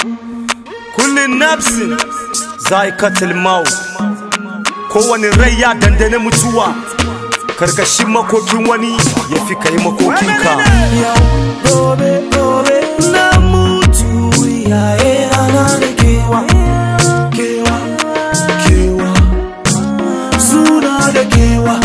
kullin nafsin zaikatul maut kowane rai ya dandane mutuwa karkashin makokin wani ya fi kai makokinka yau gobe gobe na mutu yaye rana da kewa kewa kewa suna da kewa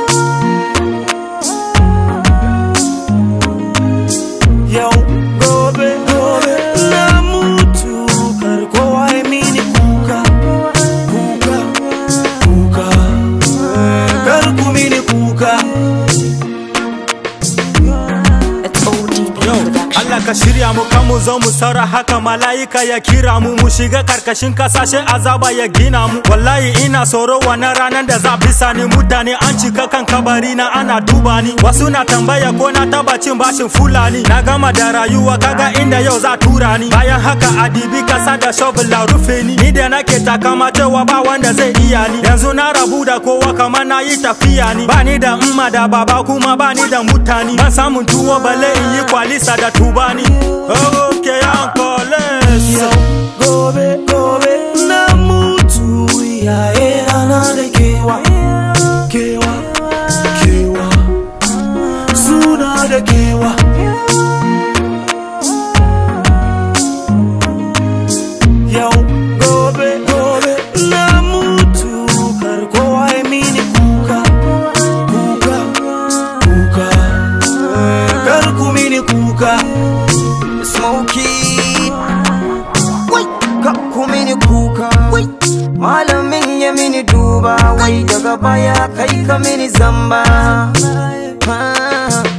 yau gobe gobe na mutu kar kowa ya mini kuka kuka kuka kar ku mini kuka It's ODB Yau, production. Allah ka shirya mu kan mu zo mu saura haka mala'ika ya kira mu mu shiga karkashin kasashe azaba ya gina mu wallahi ina tsoro wannan ranar da za bisa ni mutane an cika kan kabari na ana duba ni wasu na tambaya ko na taba cin bashin fulani na gama da rayuwa kaga inda yau za tura ni bayan haka adibi kasa da shovel la rufe ni ni da nake takama cewa ba wanda zai iya ni yanzu na rabu da kowa kamar na yi tafiya ni ba ni da umma da baba kuma ba ni da mutane ban samun tuwo balle in yi kwalisa da tubani okay uncle yau gobe gobe na mutu yaye rana da kewa kewa kewa suna da kewa yau gobe gobe na mutu kar kowa ya mini kuka kuka kuka kar ku mini kuka smoky wai ka kumini kuka wai malamin ya mini duba wai daga baya kai ka mini zamba Ah.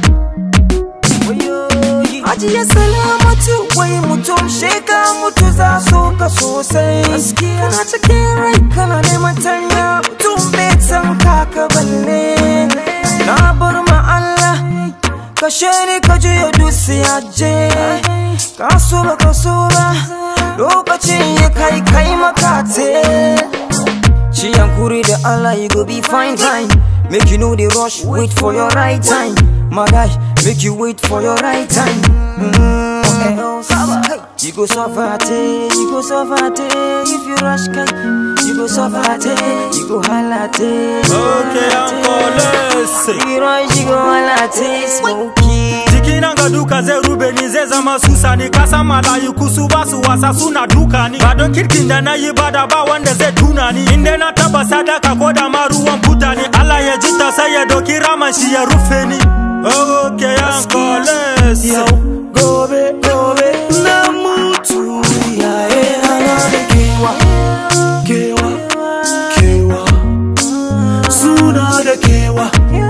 Ajiye salamatu wai mutum sheka mutu za so ka sosai Kana cikin rai kana neman tanya mutum bai san kaka balle Na bar ma Allah kashe ni ka juya dusi aje Ka so ba ka so ba lokacin ya kai kai makate Ci yankuri da Allah you go be fine fine Make you know the rush, wait for your right time My guy, make you wait for your right time mm, what else? You go suffer te, you go suffer te If you rush kai, you go suffer te You go holla te okay uncle You rush, you go holla te Smokey jiki nan ga duka zai rube ni zai zama susa ni kasan malayiku su ba su wasa suna duka ni ba don kirkin da na yi ba da ba wanda zai tuna ni inda na taba sadaka ko da ma ruwan puta ni Allah ya ji ta sai ya doki raman shi ya rufe ni okay uncle yau gobe gobe na mutu yaye rana da kewa kewa kewa suna da kewa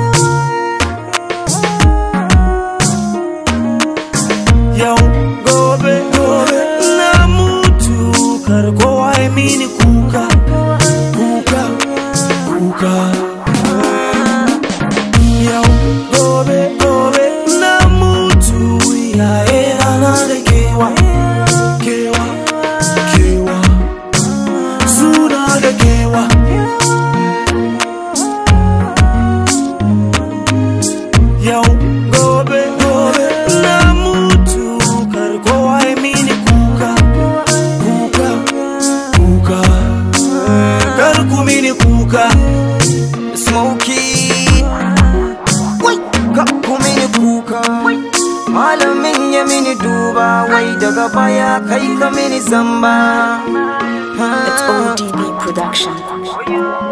yau gobe gobe na mutu kar kowa ya mini kuka kuka kuka yau gobe gobe na mutu yaye rana da kewa kewa kewa suna da kewa yau gobe gobe na mutu kar kowa ya mini kuka kuka kuka kar ku mini kuka Smoky Wai, ka kumini kuka Malamin ya mini duba Wai daga baya kai ka mini zamba It's ODB production.